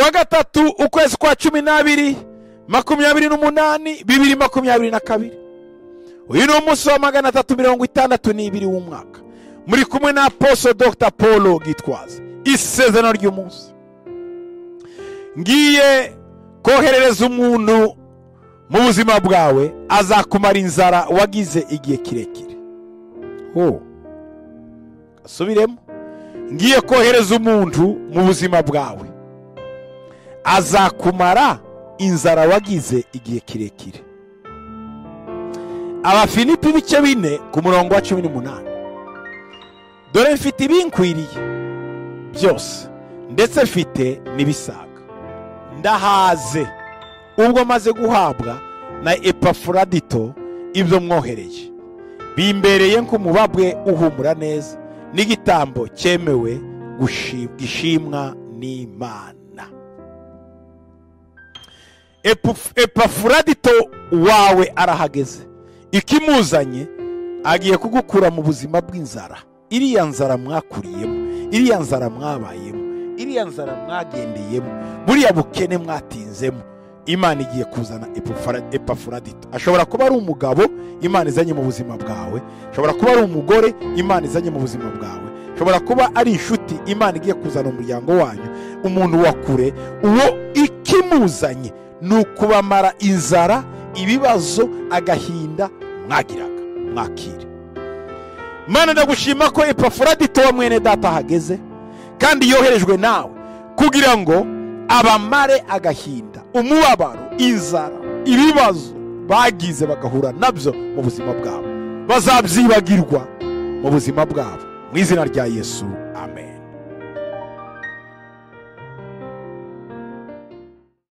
kwa gatatu ukwezi kwa cumi n'abiri makumyabiri n'umunani bibiri makumyabiri na kabiri uyu ni umunsi wa magana atatu mirongo itandatu n'ibiri w'umwaka muri kumwe na aposo dogita paul gitwaza isezerano ry'umunsi ngiye koherereza umuntu mu buzima bwawe azakumara inzara wagize igihe kirekire ho gasubiremo ngiye kohereza umuntu mu buzima bwawe azakumara inzara wagize igihe kirekire abafilipi ibice bine ku murongo wa cumi n'umunani dore mfite ibinkwiriye byose ndetse mfite n'ibisaga ndahaze ubwo maze guhabwa na epafuradito ibyo mwohereye bimbereye nk'umubabwe uhumura neza n'igitambo cyemewe gishimwa n'imana epafuradito wawe arahageze ikimuzanye agiye kugukura mu buzima bw'inzara iriya nzara mwakuriyemo iriya nzara mwabayemo iriya nzara mwagendeyemo buriya bukene mwatinzemo imana igiye kuzana epafuradito ashobora kuba ari umugabo imana izanye mu buzima bwawe ashobora kuba ari umugore imana izanye mu buzima bwawe ashobora kuba ari inshuti imana igiye kuzana umuryango wanyu umuntu wa kure uwo ikimuzanye ni ukubamara inzara ibibazo agahinda mwagiraga mwakire imana ndagushima ko epafuradito wa mwene data ahageze kandi yoherejwe nawe kugira ngo abamare agahinda umubabaro inzara ibibazo bagize bagahura nabyo mu buzima bwabo bazabyibagirwa mu buzima bwabo mu izina rya yesu